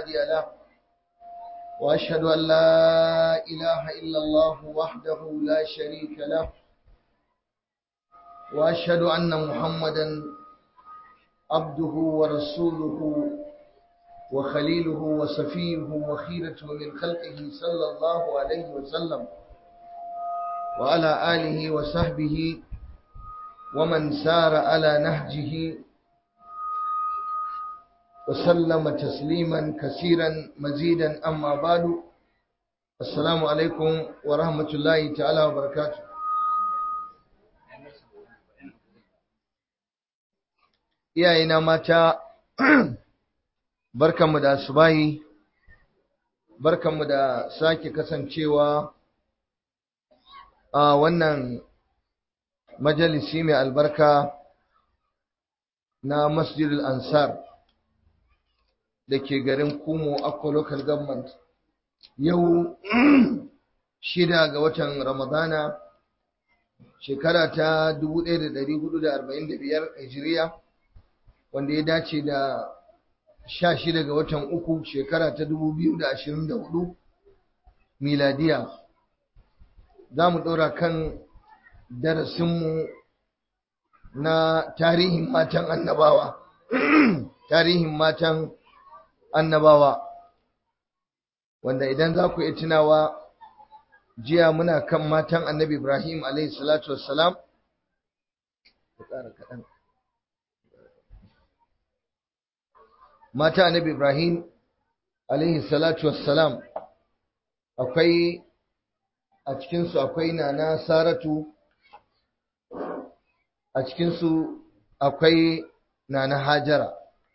هادي له وأشهد أن لا إله إلا الله وحده لا شريك له وأشهد أن محمدا عبده ورسوله وخليله وصفيه وخيرته من خلقه صلى الله عليه وسلم وعلى آله وصحبه ومن سار على نهجه وسلم تسليما كثيرا مزيدا أما بعد السلام عليكم ورحمة الله تعالى وبركاته iyayena mata barkanmu da asubahi barkanmu da sake kasancewa a wannan majalisi mai albarka na masjidul ansar da ke garin kumo akwa local government yau shida ga watan ramadana shekara ta 1445 hijiriya wanda ya dace da sha shida ga watan uku shekara ta dubu biyu da ashirin da hudu miladiya za mu ɗora kan darasinmu na tarihin matan annabawa tarihin matan annabawa wanda idan za ku iya tunawa jiya muna kan matan annabi ibrahim alaihi salatu wassalam kaɗan mata annabi Ibrahim alaihi salatu wassalam akwai a cikinsu akwai nana Saratu a cikinsu akwai nana Hajara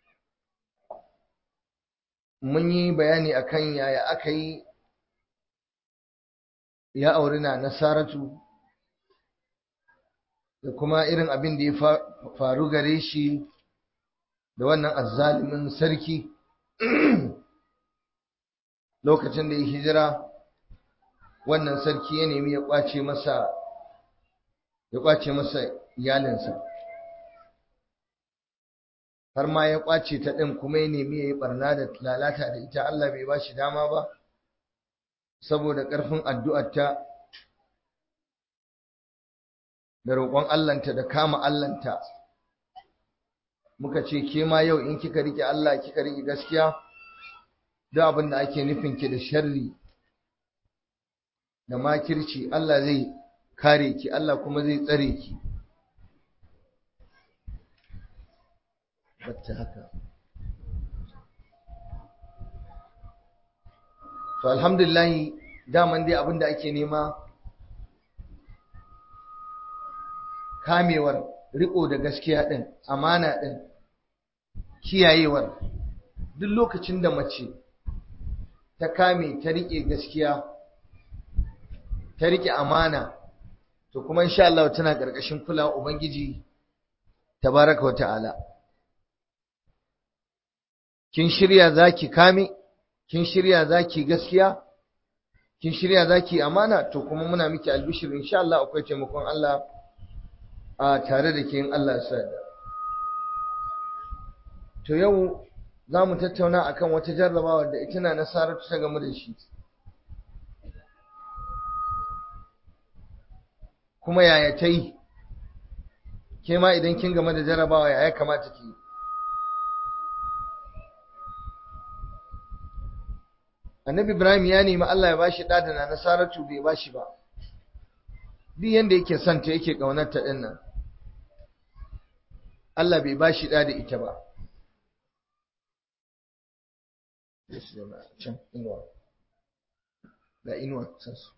mun yi bayani akan yaya aka yi ya auri nana Saratu da kuma irin abin da ya faru gare shi da wannan azzalimin sarki lokacin da ya hijira wannan sarki ya nemi ya kwace masa ya kwace masa iyalinsa har ma ya kwace ta ɗin kuma ya nemi ya yi barna da lalata da ita Allah bai ba shi dama ba saboda ƙarfin addu'arta da roƙon Allahnta da kama Allahnta muka ce ke ma yau in kika rike Allah kika rike gaskiya duk abin da ake nufin ki da sharri da makirci Allah zai kare ki Allah kuma zai tsare ki bacci haka to alhamdulillah daman dai abin da ake nema kamewar riko da gaskiya din amana din kiyayewar duk lokacin da mace ta kame ta rike gaskiya ta rike amana to kuma insha Allah tana karkashin kulawa ubangiji tabaraka wa ta'ala kin shirya zaki kame kin shirya zaki gaskiya kin shirya zaki amana to kuma muna miki albishir insha Allah akwai taimakon Allah a tare da ke in Allah ya sa To yau za mu tattauna akan wata jarrabawa da ita na nasaratu ta game da shi. Kuma yaya ta yi, ke ma idan kin game da jarrabawa yaya kamata ki yi. Annabi Ibrahim ya nemi Allah ya bashi ɗa da na nasaratu bai bashi ba. Duk yanda yake son ta yake ƙaunarta ɗin nan. Allah bai bashi ɗa da ita ba. su zama can inuwa ga inuwa sansu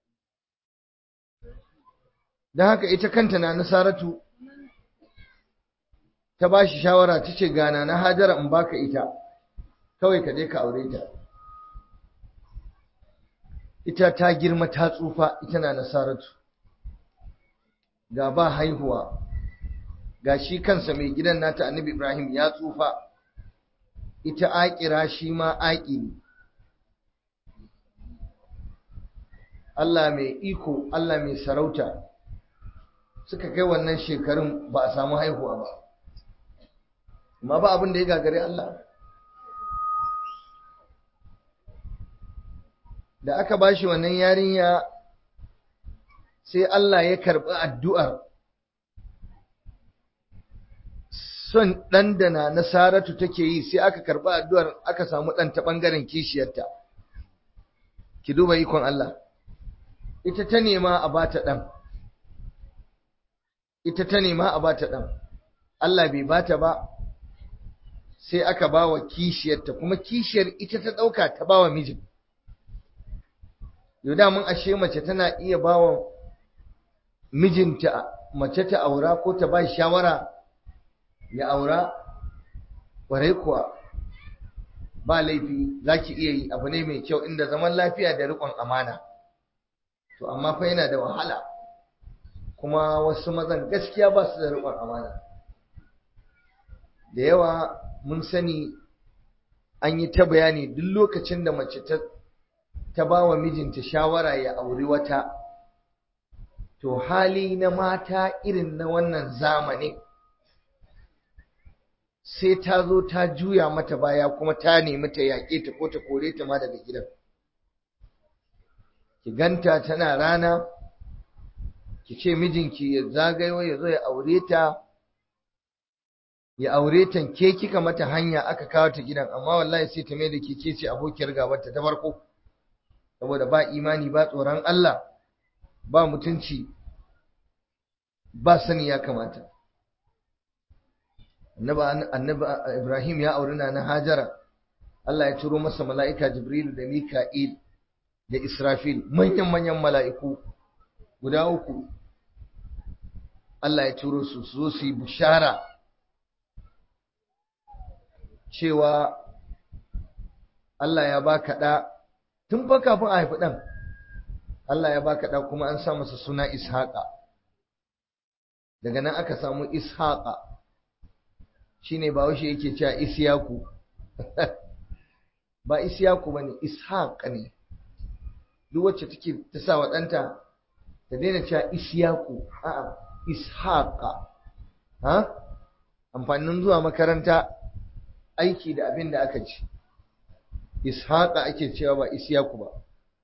don haka ita kanta na nasaratu ta ba shi shawara ta ce gana na hajara in baka ita kawai ka je ka aure ta ita ta girma ta tsufa ita na nasaratu ga ba haihuwa ga shi kansa mai gidan nata annabi ibrahim ya tsufa ita aƙira shi ma aƙiri Allah mai iko Allah mai sarauta suka kai wannan shekarun ba a samu haihuwa ba amma ba abin da ya gagare Allah da aka ba shi wannan yarinya sai Allah ya karɓi addu'ar son ɗan da na nasaratu take yi sai aka karɓi addu'ar aka samu ɗan ta ɓangaren kishiyarta ki duba ikon Allah ita ta nema a bata ɗan ita ta nema a bata ɗan Allah bai bata ba sai aka ba wa kishiyarta kuma kishiyar ita ta ɗauka ta ba wa mijin yau da mun ashe mace tana iya ba wa mijinta mace ta aura ko ta ba shawara ya aura ƙwarai kuwa ba laifi za ki iya yi abu ne mai kyau inda zaman lafiya da riƙon amana to amma fa yana da wahala kuma wasu mazan gaskiya ba su da riƙon amana da yawa mun sani an yi ta bayani duk lokacin da mace ta ta ba wa mijinta shawara ya auri wata to hali na mata irin na wannan zamanin sai ta zo ta juya mata baya kuma ta nemi ta yaƙe ta ko ta kore ta ma daga gidan ki ganta tana rana ki ce mijinki ya zagayo ya zo ya aure ta ya aure ta ke kika mata hanya aka kawo ta gidan amma wallahi sai ta mai da ke ce abokiyar gabarta ta farko saboda ba imani ba tsoron Allah ba mutunci ba sani ya kamata annabi Ibrahim ya auri na Hajara Allah ya turo masa mala'ika Jibril da Mika'il da Israfil manyan manyan mala'iku guda uku Allah ya turo su su zo su yi bushara cewa Allah ya baka ɗa tun fa kafin a haifi ɗan Allah ya baka ɗa kuma an sa masa suna Ishaqa daga nan aka samu Ishaqa shine ba washe yake cewa Isyaku ba Isyaku bane Ishaq ne duk wacce take ta sa wa ɗanta ta daina cewa Isyaku a'a Ishaqa ha amfanin zuwa makaranta aiki da abin da aka ci Ishaqa ake cewa ba Isyaku ba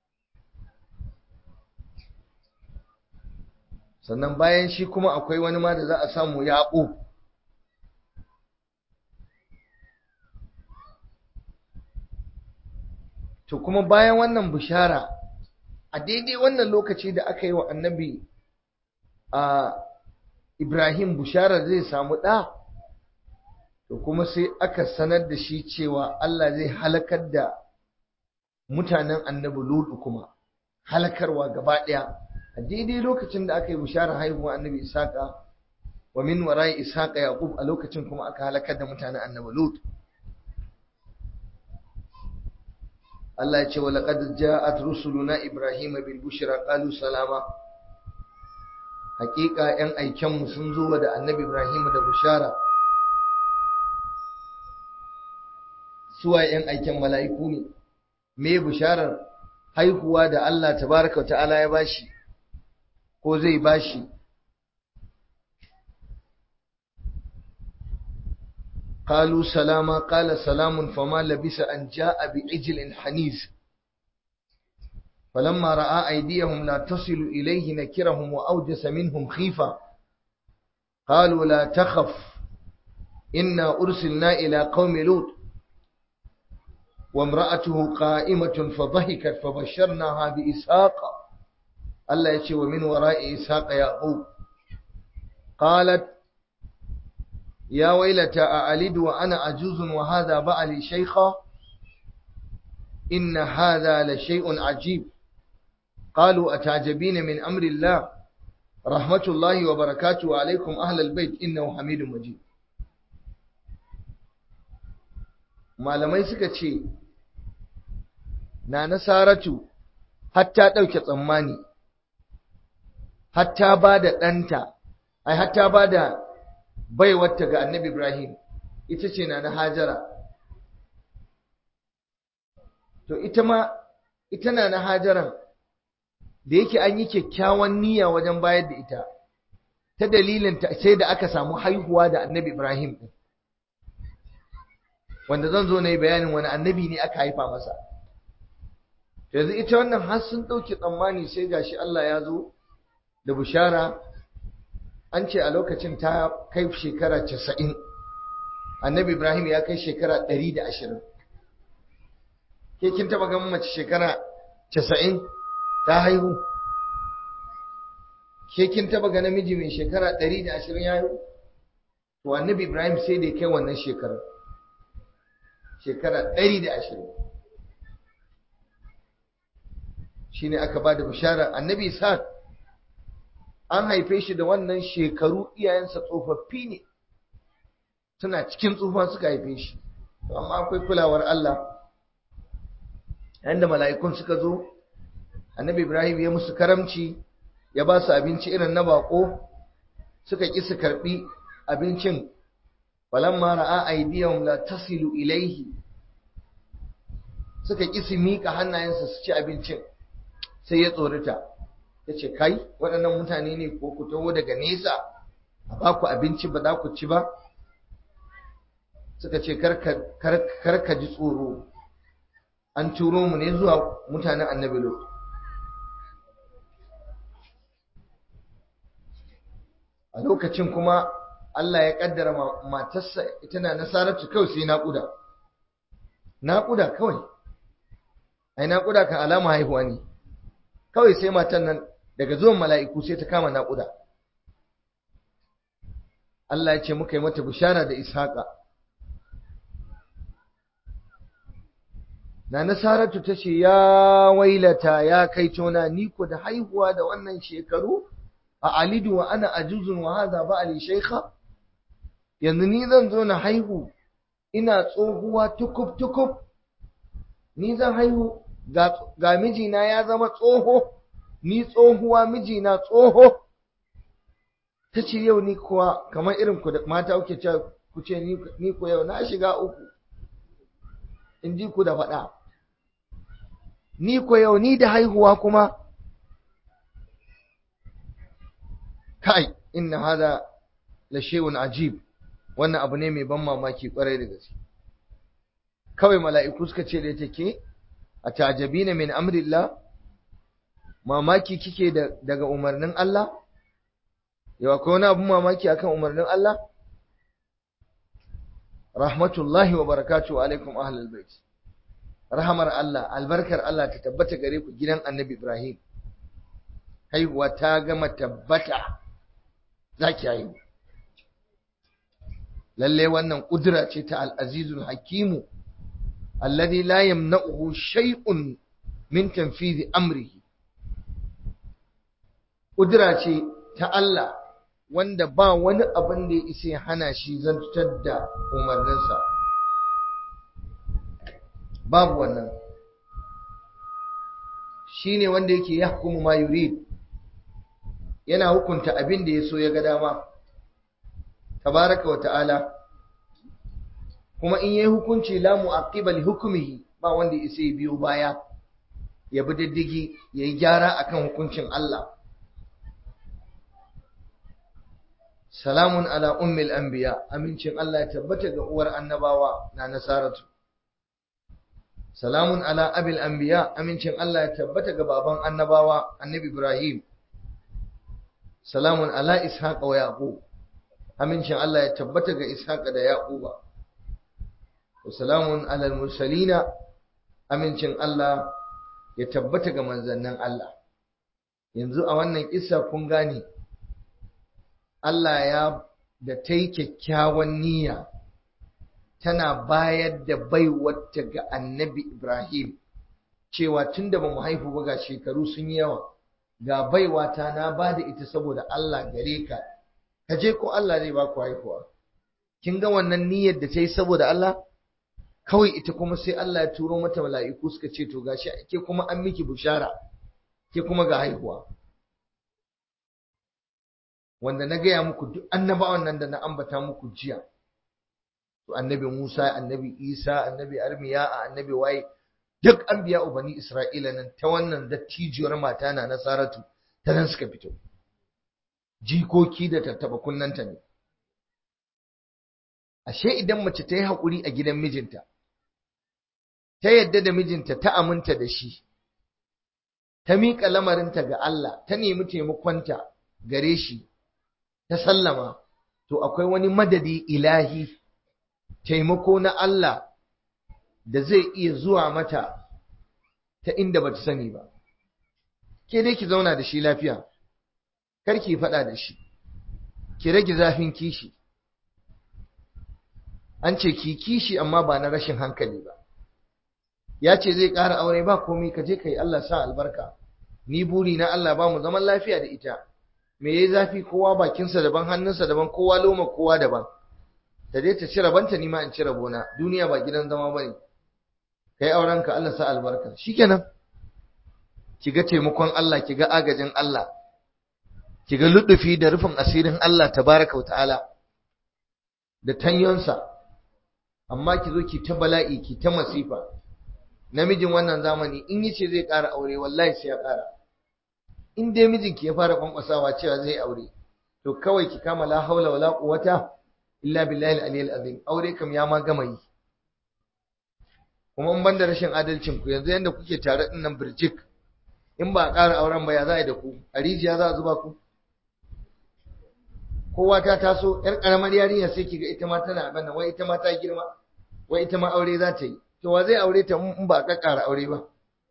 sannan bayan shi kuma akwai wani ma da za a samu Yaqub to kuma bayan wannan bishara a daidai wannan lokaci da aka yi wa annabi a Ibrahim bishara zai samu ɗa to kuma sai aka sanar da shi cewa Allah zai halakar da mutanen annabi Lutu kuma halakarwa gaba ɗaya a daidai lokacin da aka yi bishara haihuwa annabi Isaka wa min warai Isaka Yaqub a lokacin kuma aka halakar da mutanen annabi Lutu Allah ya ce wa laqad ja'at rusuluna ibrahima bil bushra qalu salama hakika yan aiken mu sun zo da annabi ibrahim da bushara suwa yan aiken mala'iku ne me busharar haihuwa da Allah tabaraka wa ta'ala ya bashi ko zai bashi قالوا سلاما قال سلام فما لبس أن جاء بعجل حنيز فلما رأى أيديهم لا تصل إليه نكرهم وأوجس منهم خيفة قالوا لا تخف إنا أرسلنا إلى قوم لوط وامرأته قائمة فضحكت فبشرناها بإسحاق الله يشي ومن وراء إسحاق يعقوب قالت يا ويلتى أألد وأنا عجوز وهذا بعلي شيخا إن هذا لشيء عجيب قالوا أتعجبين من أمر الله رحمة الله وبركاته عليكم أهل البيت إنه حميد مجيد malamai suka ce na nasaratu hatta ɗauke tsammani hatta ba da ɗanta ai hatta ba da baiwarta ga annabi Ibrahim ita ce na na Hajara to ita ma ita na na Hajaran da yake an yi kyakkyawan niyya wajen bayar da ita ta dalilin ta sai da aka samu haihuwa da annabi Ibrahim din wanda zan zo na yi bayanin wani annabi ne aka haifa masa yanzu ita wannan har sun ɗauki tsammani sai gashi Allah ya zo da bishara an ce a lokacin ta kai shekara casa'in annabi ibrahim ya kai shekara ɗari da ashirin ke kin taɓa ganin mace shekara casa'in ta haihu ke kin taɓa ga namiji mai shekara ɗari da ashirin ya haihu to annabi ibrahim sai da ya kai wannan shekarar shekara ɗari da ashirin shi ne aka ba da bishara annabi isa an haife shi da wannan shekaru iyayensa tsofaffi ne suna cikin tsufa suka haife shi amma akwai kulawar Allah yadda mala'ikun suka zo annabi ibrahim ya musu karamci ya ba su abinci irin na bako suka ƙi su karɓi abincin falamma ra'a aydiyahum la tasilu ilaihi suka ƙi su miƙa hannayensa su ci abincin sai ya tsorita ya ce kai waɗannan mutane ne ko ku taho daga nesa a ba ku abinci ba za ku ci ba suka ce karka ji tsoro an turo mu ne zuwa mutanen annabi lot a lokacin kuma Allah ya kaddara matarsa ita na nasaratu kawai sai naƙuda naƙuda kawai ai naƙuda kan alama haihuwa ne kawai sai matan nan daga zuwan mala'iku sai ta kama naƙuda Allah ya ce muka yi mata bishara da ishaƙa na nasaratu ta ce ya wailata ya kai tona ni ko da haihuwa da wannan shekaru a alidu wa ana ajuzun wa hadha ba ali shaykha yanzu ni zan zo na haihu ina tsohuwa tukub tukub ni zan haihu ga mijina ya zama tsoho ni tsohuwa mijina tsoho ta ce yau ni kuwa kamar irin ku da mata kuke ce ku ce ni ku yau na shiga uku in ji ku da faɗa ni ku yau ni da haihuwa kuma kai inna hada la shay'un ajib wannan abu ne mai ban mamaki kwarai da gaske kawai mala'iku suka ce da take a tajabina min amrillah mamaki kike daga umarnin Allah yawa ko wani abun mamaki akan umarnin Allah rahmatullahi wa barakatuhu alaikum ahlul bait rahamar Allah albarkar Allah ta tabbata gare ku gidan annabi Ibrahim haihuwa ta gama tabbata zaki haihu lalle wannan kudura ce ta al-azizul hakimu alladhi la yamna'uhu shay'un min tanfidhi amrihi kudura ce ta Allah wanda ba wani abin da ya isa ya hana shi zantar da umarninsa babu wannan shine wanda yake yahkumu ma yurid yana hukunta abin da ya so ya ga dama tabaraka wa ta'ala kuma in yayi hukunci la mu'aqqiba li hukmihi ba wanda isa ya biyo baya ya bi diddigi yayi gyara akan hukuncin Allah salamun ala ummil anbiya amincin Allah ya tabbata ga uwar annabawa na nasaratu salamun ala abil anbiya amincin Allah ya tabbata ga baban annabawa annabi Ibrahim salamun ala ishaq wa yaqub amincin Allah ya tabbata ga ishaq da yaquba wa salamun ala mursalina amincin Allah ya tabbata ga manzannin Allah yanzu a wannan kissa kun gane Allah ya da ta yi kyakkyawan niyya tana bayar da baiwarta ga annabi Ibrahim cewa tun da ba mu haifu ba ga shekaru sun yi yawa ga baiwata na ba da ita saboda Allah gare ka ka je ko Allah zai ba ku haihuwa kin ga wannan niyyar da ta yi saboda Allah kawai ita kuma sai Allah ya turo mata mala'iku suka ce to gashi ke kuma an miki bushara ke kuma ga haihuwa wanda na gaya muku duk annabawan nan da na ambata muku jiya to annabi Musa annabi Isa annabi Armiya annabi waye duk anbiya ubani Isra'ila nan ta wannan dattijiyar mata na Nasaratu ta nan suka fito jikoki da tattaba kunnanta ne ashe idan mace ta yi haƙuri a gidan mijinta ta yadda da mijinta ta aminta da shi ta miƙa lamarinta ga Allah ta nemi taimakonta gare shi ta sallama to akwai wani madadi ilahi taimako na Allah da zai iya zuwa mata ta inda bata sani ba ke dai ki zauna da shi lafiya kar ki faɗa da shi ki rage zafin kishi an ce ki kishi amma ba na rashin hankali ba ya ce zai ƙara aure ba komai ka je ka yi Allah sa albarka ni buri na Allah ba mu zaman lafiya da ita me yayi zafi kowa bakinsa daban hannunsa daban kowa loma kowa daban ta je ta ci rabanta ni ma in ci rabona duniya ba gidan zama bane kai auren ka Allah sa albarka shikenan ki ga taimakon Allah ki ga agajin Allah ki ga ludufi da rufin asirin Allah tabaraka wa ta'ala da tanyonsa amma ki zo ki ta bala'i ki ta masifa namijin wannan zamani in yace zai ƙara aure wallahi sai ya ƙara in dai mijinki ya fara kwankwasawa cewa zai aure to kawai ki kama la haula wala quwwata illa billahi al-aliyyil azim aure kam ya ma gama yi kuma in banda rashin adalcin ku yanzu yanda kuke tare din nan birjik in ba a ƙara auren ba ya za a yi da ku a rijiya za a zuba ku kowa ta taso yar karamar yarinya sai kiga ita ma tana bana wai ita ma ta girma wai ita ma aure za ta yi to wa zai aure ta in ba ka ƙara aure ba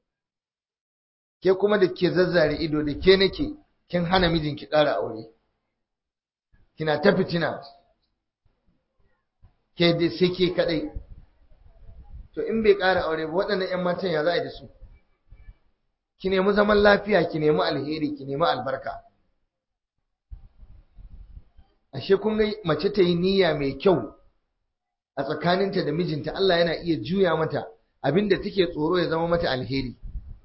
ke kuma da ke zazzare ido da ke nake kin hana mijinki ƙara aure kina ta fitina ke dai sai ke kadai to in bai ƙara aure ba waɗannan ƴan matan ya za a yi da su ki nemi zaman lafiya ki nemi alheri ki nemi albarka ashe kun ga mace ta yi niyya mai kyau a tsakaninta da mijinta Allah yana iya juya mata abinda take tsoro ya zama mata alheri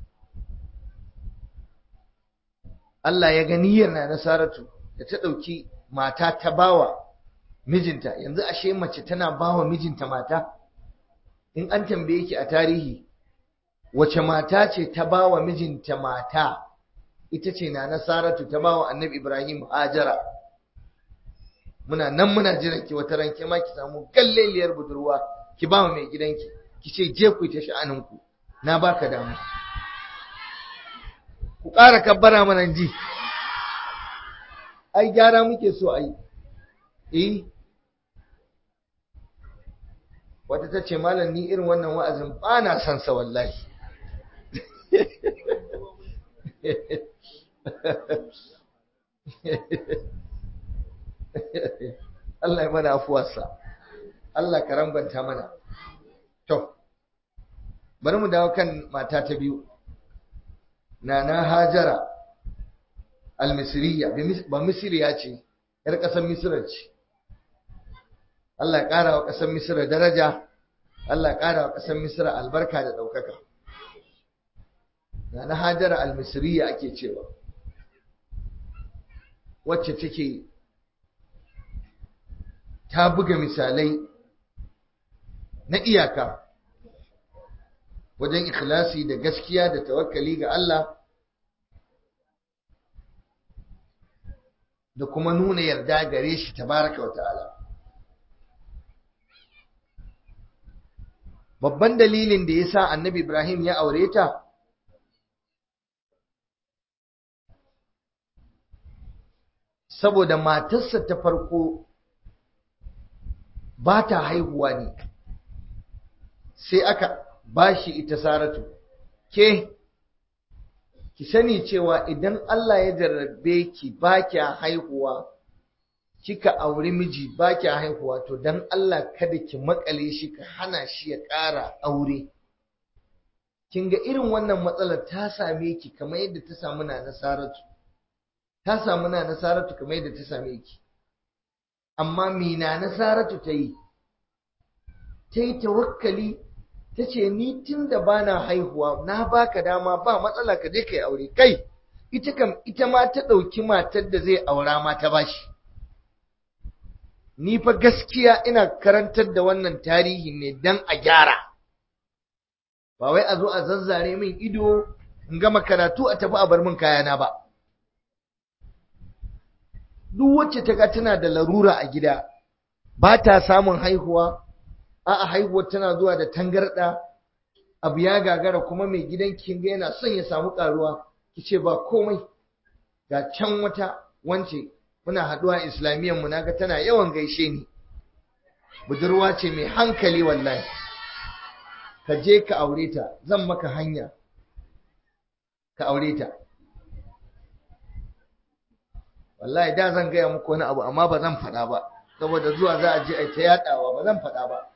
Allah ya ga niyyar na Nasaratu da ta ɗauki mata ta bawa mijinta yanzu ashe mace tana bawa mijinta mata in an tambaye ki a tarihi wace mata ce ta bawa mijinta mata ita ce na Nasaratu ta bawa Annabi Ibrahim Hajara muna nan muna jiran ki wata ranke ma ki samu galleliyar budurwa ki ba mai gidanki ki ce je ku ta sha'aninku na baka damu ku ƙara kabbara mana ji ai gyara muke so ai eh wata ta ce malam ni irin wannan wa'azin ba na son sa wallahi Allah ya mana afuwarsa Allah ka rambanta mana to bari mu dawo kan mata ta biyu nana hajara al-misriya ba misriya ce yar ƙasar misra ce Allah ya ƙara wa ƙasar misra daraja Allah ya ƙara wa ƙasar misra albarka da ɗaukaka nana hajara al-misriya ake cewa wacce take ta buga misalai na iyaka wajen ikhlasi da gaskiya da tawakkali ga Allah da kuma nuna yarda gare shi tabaraka wa ta'ala babban dalilin da ya sa annabi Ibrahim ya aure ta saboda matarsa ta farko ba ta haihuwa ne sai aka ba shi ita saratu ke ki sani cewa idan Allah ya jarrabe ki ba kya haihuwa kika auri miji ba kya haihuwa to dan Allah kada ki makale shi ka hana shi ya ƙara aure kin ga irin wannan matsalar ta same ki kamar yadda ta samu na nasaratu ta samu na nasaratu kamar yadda ta same ki amma mina nasaratu ta yi ta yi tawakkali ta ce ni tun da ba na haihuwa na baka dama ba matsala ka je ka yi aure kai ita kam ita ma ta ɗauki matar da zai aura ma ta bashi ni fa gaskiya ina karantar da wannan tarihi ne don a gyara ba wai a zo a zazzare min ido in gama karatu a tafi a bar min kayana ba duk wacce ta ga tana da larura a gida ba ta samun haihuwa a'a haihuwar tana zuwa da tangarɗa abu ya gagara kuma mai gidan kinga yana son ya samu karuwa ki ce ba komai ga can wata wance muna haɗuwa islamiyyar mu naga tana yawan gaishe ni budurwa ce mai hankali wallahi ka je ka aure ta zan maka hanya ka aure ta wallahi da zan gaya muku wani abu amma ba zan faɗa ba saboda zuwa za a je a ta yaɗawa ba zan faɗa ba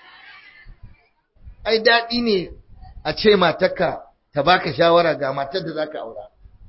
ai daɗi ne a ce matarka ta baka shawara ga matar da zaka aura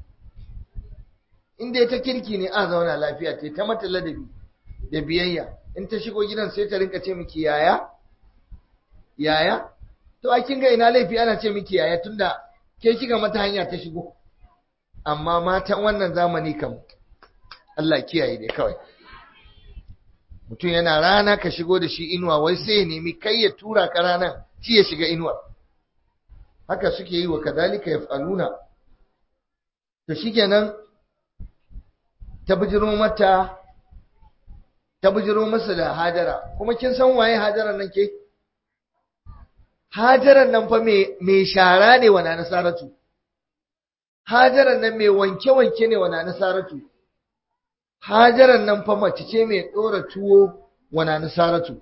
in dai ta kirki ne a zauna lafiya ce ta mata ladabi da biyayya in ta shigo gidan sai ta rinka ce miki yaya yaya to a kin ga ina laifi ana ce miki yaya tunda ke kika mata hanya ta shigo amma matan wannan zamani kam Allah kiyaye dai kawai mutum yana rana ka shigo da shi inuwa wai sai ya nemi kai ya tura ka ranan shi ya shiga inuwa haka suke yi wa kadalika yaf'aluna to shikenan ta bijiro mata ta bijiro masa da hajara kuma kin san waye hajaran nan ke hajaran nan fa mai shara ne wa nasaratu hajaran nan mai wanke-wanke ne wa nasaratu hajaran nan fa mace ce mai ɗora tuwo wa nasaratu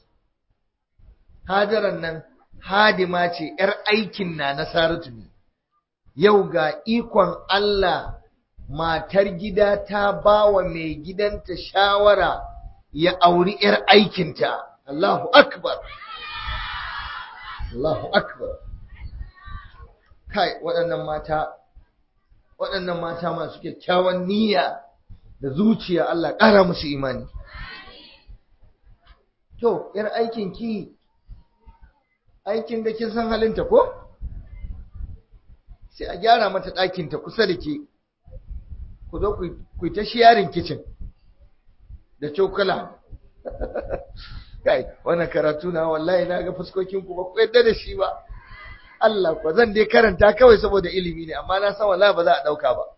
hajaran nan hadima ce ‘yar aikin na nasaratu ne yau ga ikon Allah matar gida ta ba wa mai gidanta shawara ya auri ‘yar aikinta Allahu akbar Allahu akbar kai waɗannan mata waɗannan mata masu kyakkyawan niyya da zuciya Allah ƙara musu imani to yar aikin ki aikin da kin san halinta ko sai a gyara mata ɗakinta kusa da ke ku zo ku ta shiyarin kicin da cokala kai wannan karatu na wallahi na ga fuskokin ku ba ku yadda da shi ba Allah ko zan dai karanta kawai saboda ilimi ne amma na san wallahi ba za a dauka ba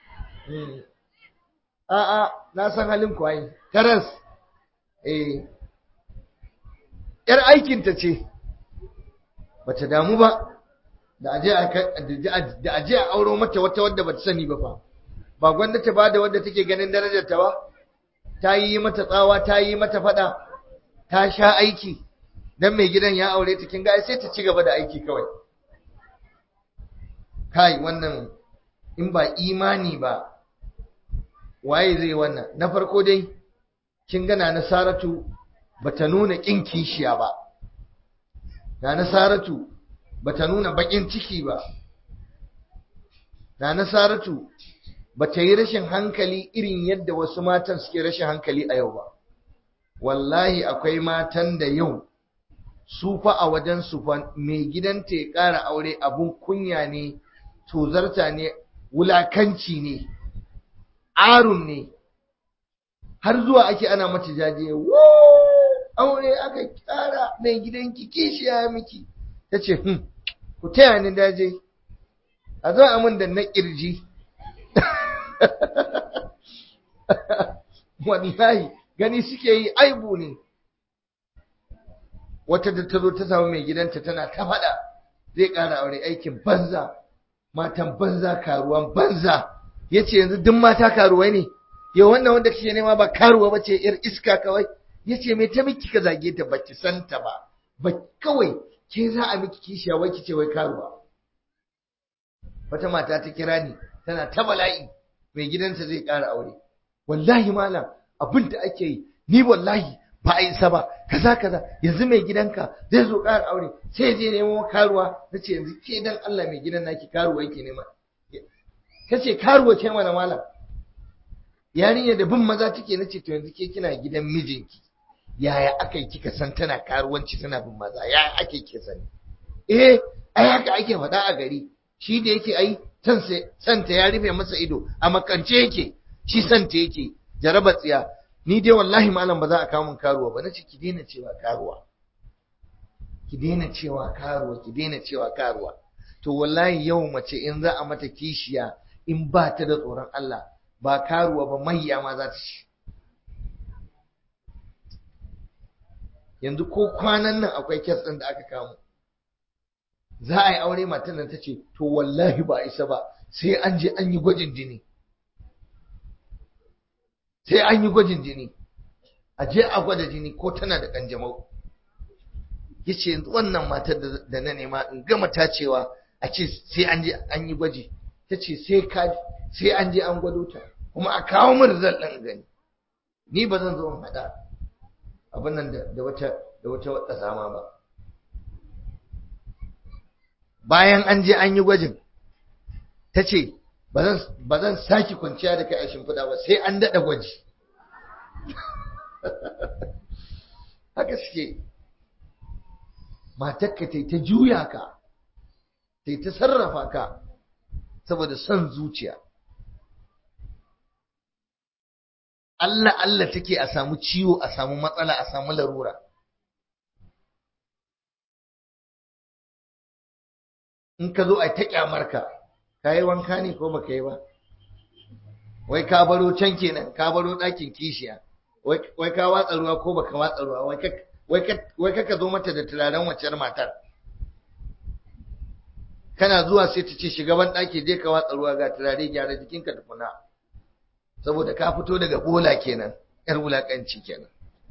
a a na san halin ku ai karas eh yar aikin ta ce bata damu ba da aje a da aje a auro mata wata wadda bata sani ba fa ba gwanda ta bada wadda take ganin darajar ta ba ta yi mata tsawa ta yi mata fada ta sha aiki dan mai gidan ya aure ta kin ga sai ta ci gaba da aiki kawai kai wannan in ba imani ba waye zai wannan na farko dai kin gana na Saratu bata nuna kin kishiya ba na na Saratu bata nuna bakin ciki ba na na Saratu bata yi rashin hankali irin yadda wasu matan suke rashin hankali a yau ba wallahi akwai matan da yau su fa a wajen su fa mai gidanta ya ƙara aure abun kunya ne tozarta ne wulakanci ne arun ne har zuwa ake ana mata jaje wo aure aka ƙara mai gidanki kishiya miki ta ce hmm ku taya ni daje a zo a mun da na ƙirji wallahi gani suke yi aibu ne wata da ta zo ta samu mai gidanta tana ta faɗa zai ƙara aure aikin banza matan banza karuwan banza ya ce yanzu duk mata karuwai ne yau wannan wanda kake nema ba karuwa ba ce yar iska kawai ya ce mai ta miki ka zage ta baki santa ba ba kawai ke za a miki kishiya wai ki ce wai karuwa wata mata ta kira ni tana ta bala'i mai gidanta zai ƙara aure wallahi malam abin da ake yi ni wallahi ba a isa ba kaza kaza yanzu mai gidanka zai zo ƙara aure sai je nemo karuwa na ce yanzu ke dan Allah mai gidan naki karuwa yake nema ta ce karuwa ce mana malam yarinya da bin maza take na ce to yanzu ke kina gidan mijinki yaya aka yi kika san tana karuwanci tana bin maza yaya ake kika sani eh ai haka ake faɗa a gari shi da yake ai santa ya rufe masa ido a makance yake shi santa yake jaraba tsiya ni dai wallahi malam ba za a kawo min karuwa ba nace ki daina cewa karuwa ki daina cewa karuwa ki daina cewa karuwa to wallahi yau mace in za a mata kishiya in ba ta da tsoron Allah ba karuwa ba mayya ma za ta ci yanzu ko kwanan nan akwai kes ɗin da aka kawo za a yi aure matan nan ta ce to wallahi ba isa ba sai an je an yi gwajin jini sai an yi gwajin jini a je a gwada jini ko tana da kanjamau ya ce yanzu wannan matar da na nema in gama tacewa a ce sai an je an yi gwaji ta ce sai an je an gwado ta kuma a kawo min result ɗin gani ni ba zan zo in haɗa abin nan da wata da wata wata zama ba bayan an je an yi gwajin ta ce ba zan sake kwanciya da kai a shimfiɗa ba sai an daɗa gwaji haka suke matakka ta ta juya ka ta ta sarrafa ka saboda son zuciya Allah Allah take a samu ciwo a samu matsala a samu larura in ka zo a ta kyamarka ka yi wanka ne ko baka yi ba wai ka baro can kenan ka baro ɗakin kishiya wai ka watsa ruwa ko baka watsa ruwa wai ka zo mata da turaren waccar matar kana zuwa sai ta ce shugaban ɗaki je ka watsa ruwa ga turare gyara jikinka tukuna saboda ka fito daga bola kenan yar wulakanci kenan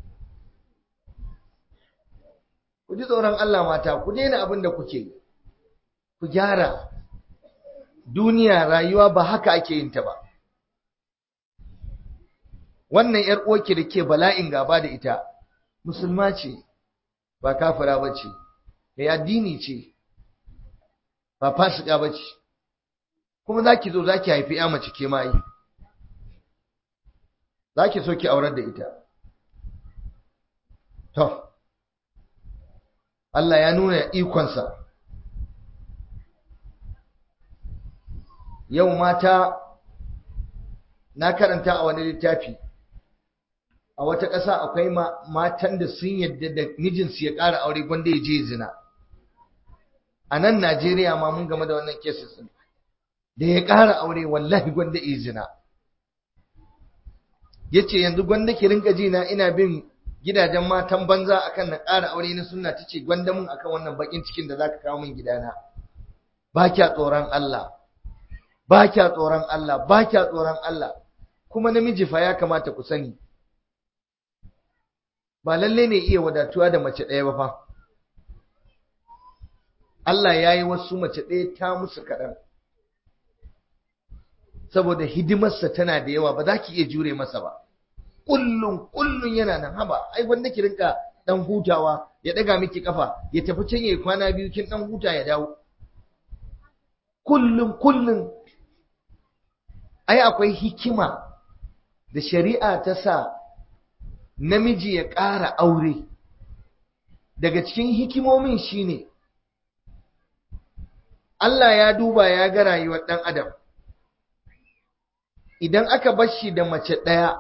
ku ji tsoron Allah mata ku daina abin da kuke ku gyara duniya rayuwa ba haka ake yin ta ba wannan yar uwarki da ke bala'in gaba da ita musulma ce ba kafira ba ce mai addini ce ba fasika ba ce kuma za ki zo za ki haifi ya mace ke mai za ki so ki aurar da ita to Allah ya nuna ikonsa yau mata na karanta a wani littafi a wata ƙasa akwai matan da sun yadda da mijinsu ya ƙara aure gwanda ya je zina a nan Najeriya ma mun game da wannan cases din da ya ƙara aure wallahi gwanda ya zina yace yanzu gwanda ki rinka ji na ina bin gidajen matan banza akan na ƙara aure na sunna tace gwanda mun akan wannan bakin cikin da zaka kawo min gidana ba kya tsoron Allah ba kya tsoron Allah ba kya tsoron Allah kuma namiji fa ya kamata ku sani ba lalle ne iya wadatuwa da mace ɗaya ba fa Allah ya yi wasu mace ɗaya ta musu kaɗan saboda hidimarsa tana da yawa ba za ki iya jure masa ba kullum kullum yana nan haba ai wanda ki rinka dan hutawa ya daga miki kafa ya tafi can yayi kwana biyu kin dan huta ya dawo kullum kullum ai akwai hikima da shari'a ta sa namiji ya ƙara aure daga cikin hikimomin shine Allah ya duba ya ga rayuwar ɗan adam idan aka bar shi da mace ɗaya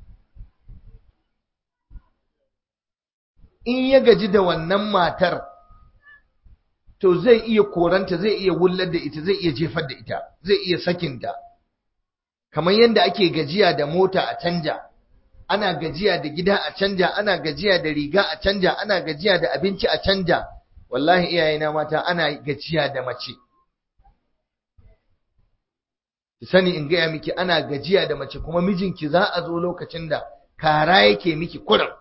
in ya gaji da wannan matar to zai iya koranta zai iya wullar da ita zai iya jefar da ita zai iya sakinta kamar yadda ake gajiya da mota a canja ana gajiya da gida a canja ana gajiya da riga a canja ana gajiya da abinci a canja wallahi iyayena mata ana gajiya da mace ki sani in gaya miki ana gajiya da mace kuma mijinki za a zo lokacin da kara yake miki kurin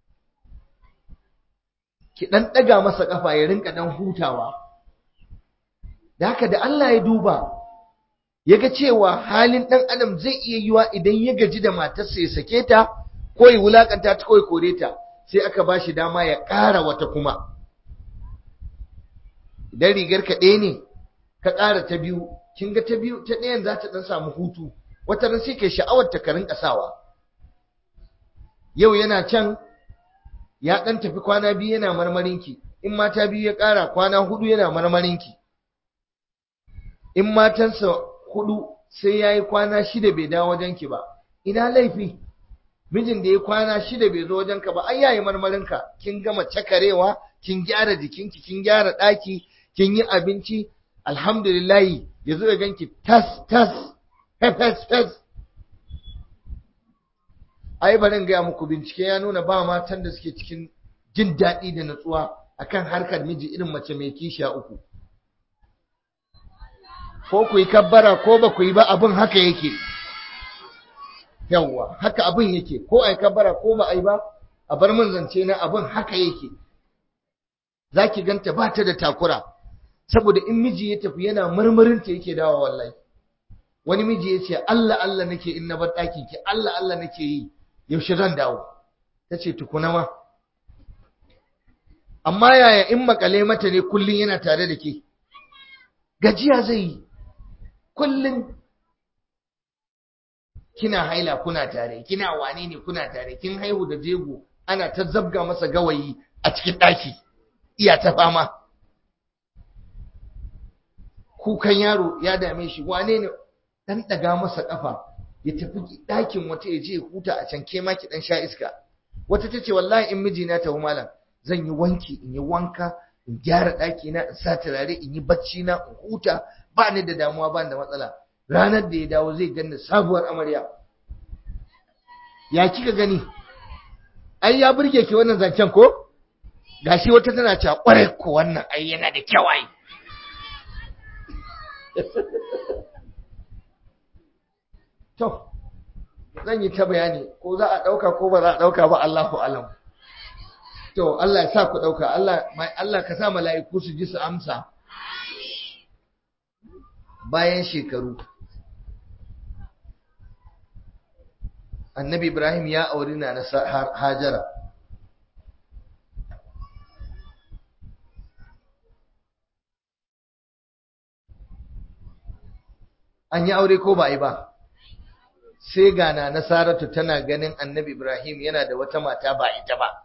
ki dan daga masa kafa ya rinka dan hutawa da haka da Allah ya duba yaga cewa halin dan adam zai iya yiwa idan ya gaji da matarsa ya sake ta ko ya wulakanta ta ko ya kore ta sai aka bashi dama ya ƙara wata kuma idan rigar ka ɗaya ne ka ƙara ta biyu kin ga ta biyu ta ɗayan za ta ɗan samu hutu wata ran sai kai sha'awar ta karin ƙasawa yau yana can ya ɗan tafi kwana biyu yana marmarinki in mata biyu ya ƙara kwana hudu yana marmarinki in matansa hudu sai ya yi kwana shida bai dawo wajenki ba ina laifi mijin da ya kwana shida bai zo wajenka ba ai yayi marmarinka kin gama cakarewa kin gyara jikinki kin gyara ɗaki kin yi abinci alhamdulillahi ya zo ya ganki tas tas fes fes ai barin gaya muku bincike ya nuna ba matan da suke cikin jin daɗi da natsuwa akan harkar miji irin mace mai kishiya uku ko ku yi kabbara ko ba ku yi ba abin haka yake yawwa haka abin yake ko a yi kabbara ko ba a yi ba a bar min zance na abin haka yake za ki ganta ba ta da takura saboda in miji ya tafi yana marmarinta yake dawa wallahi wani miji ya ce Allah Allah nake in na bar ɗakin ki Allah Allah nake yi yaushe zan dawo ta ce tukuna ma amma yaya in makale mata ne kullum yana tare da ke gajiya zai yi kullum kina haila kuna tare kina wane ne kuna tare kin haihu da jego ana ta zabga masa gawayi a cikin ɗaki iya ta fama kukan yaro ya dame shi wane ne dan daga masa kafa ya tafi ɗakin wata ya je huta a can ke ma ki dan sha iska wata tace wallahi in mijina ta malam zan yi wanki in yi wanka in gyara ɗaki na in sa turare in yi bacci na in huta ba ni da damuwa ba ni da matsala ranar da ya dawo zai ganni sabuwar amarya ya kika gani ai ya burge ki wannan zancen ko gashi wata tana cewa kwarai ko wannan ai yana da kyau ai to zan yi ta bayani ko za a ɗauka ko ba za a ɗauka ba Allahu alam to Allah ya sa ku ɗauka Allah Allah ka sa mala'iku su ji su amsa bayan shekaru annabi Ibrahim ya auri na Hajara an yi aure ko ba yi ba sai ga na nasaratu tana ganin annabi Ibrahim yana da wata mata ba ita ba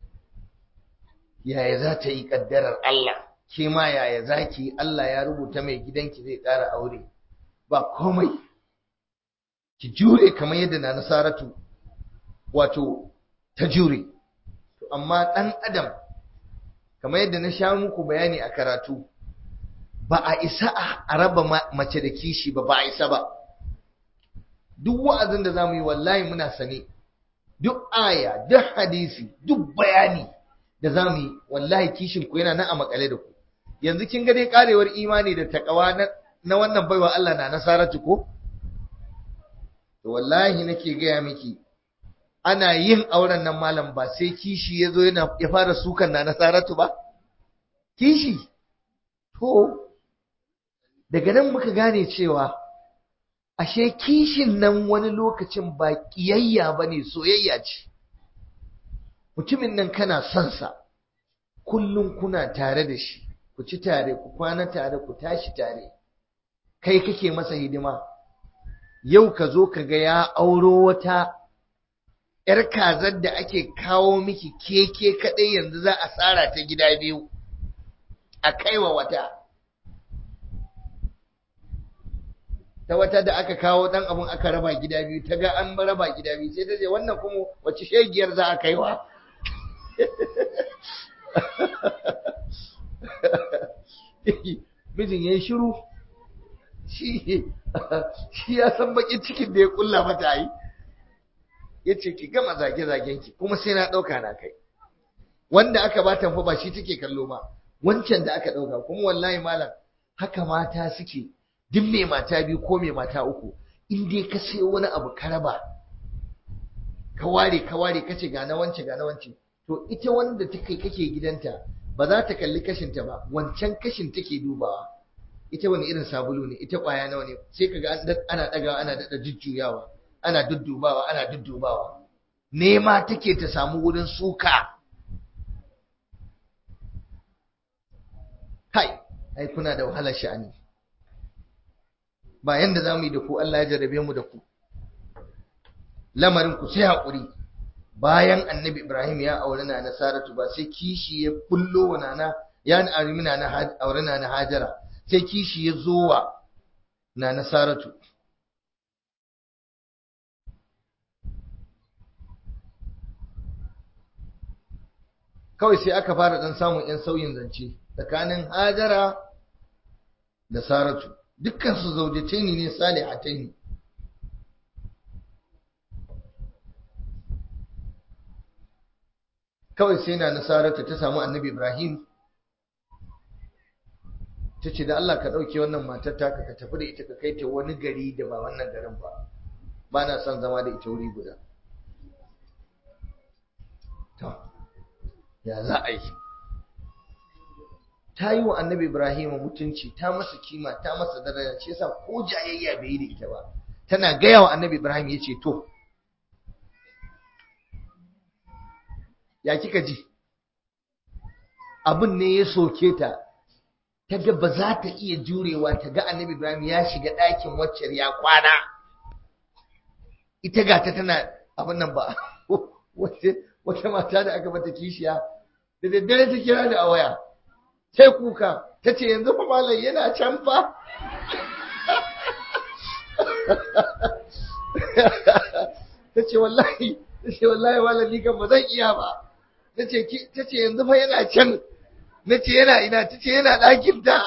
yaya za ta yi kaddarar Allah ke ma yaya za ki Allah ya rubuta mai gidanki zai ƙara aure ba komai ki jure kamar yadda na nasaratu wato ta jure amma ɗan adam kamar yadda na sha muku bayani a karatu ba a isa a raba mace da kishi ba ba a isa ba duk wa'azin da zamu yi wallahi muna sane duk aya duk hadisi duk bayani da zamu yi wallahi kishin ku yana nan a makale da ku yanzu kin ga dai karewar imani da takawa na, na wannan baiwa Allah na nasaratu ko to wallahi nake gaya miki ana yin auren nan malam ba sai kishi ya zo yana ya fara sukan na nasaratu ba kishi to daga nan muka gane cewa ashe kishin nan wani lokacin ba ƙiyayya ba ne soyayya ce mutumin nan kana son sa kullum kuna tare da shi ku ci tare ku kwana tare ku tashi tare kai kake masa hidima yau ka zo ka ga ya auro wata ‘yar kazar da ake kawo miki keke kaɗai yanzu za a tsara ta gida biyu a kaiwa wata ta wata da aka kawo dan abun aka raba gida biyu ta ga an raba gida biyu sai ta ce wannan kuma wace shegiyar za a kaiwa mijin ya yi shiru shi ya san bakin cikin da ya kulla mata yi ya ce ki gama zage-zagen ki kuma sai na ɗauka na kai wanda aka ba fa ba shi take kallo ba wancan da aka ɗauka kuma wallahi malam haka mata suke duk mai mata biyu ko mai mata uku in dai ka sai wani abu ka raba ka ware ka ware ka ce ga na wance ga na wance to ita wanda take kake gidanta ba za ta kalli kashinta ba wancan kashin take dubawa ita wani irin sabulu ne ita kwaya nawa ne sai kaga ana dagawa ana dada jujjuyawa ana duddubawa ana duddubawa nema take ta samu wurin suka kai ai kuna da wahalar sha'ani ba yanda za mu yi da ku Allah ya jarrabe mu da ku lamarin ku sai haƙuri bayan annabi Ibrahim ya aure na na Saratu ba sai kishi ya bullo wa nana ya arimi na na aure na na Hajara sai kishi ya zo wa na na Saratu kawai sai aka fara dan samun yan sauyin zance tsakanin Hajara da Saratu dukkan su zaujataini ne salihataini kawai sai na nasarata ta samu annabi ibrahim ta ce da Allah ka ɗauke wannan matar taka ka tafi da ita ka kai ta wani gari da ba wannan garin ba ba na son zama da ita wuri guda to ya za a yi ta yi wa annabi ibrahim mutunci ta masa kima ta masa daraja ce yasa ko jayayya bai yi da ita ba tana gaya wa annabi ibrahim ya ce to ya kika ji abin ne ya soke ta ta ga ba za ta iya jurewa ta ga annabi ibrahim ya shiga ɗakin waccar ya kwana ita ga ta tana abin nan ba wata mata da aka bata kishiya da daddare ta kira da a waya sai kuka ta ce yanzu fa malam yana can fa ta ce wallahi ta ce wallahi malam ni kan ba zan iya ba ta ce yanzu fa yana can na ce yana ina ta ce yana ɗakin ta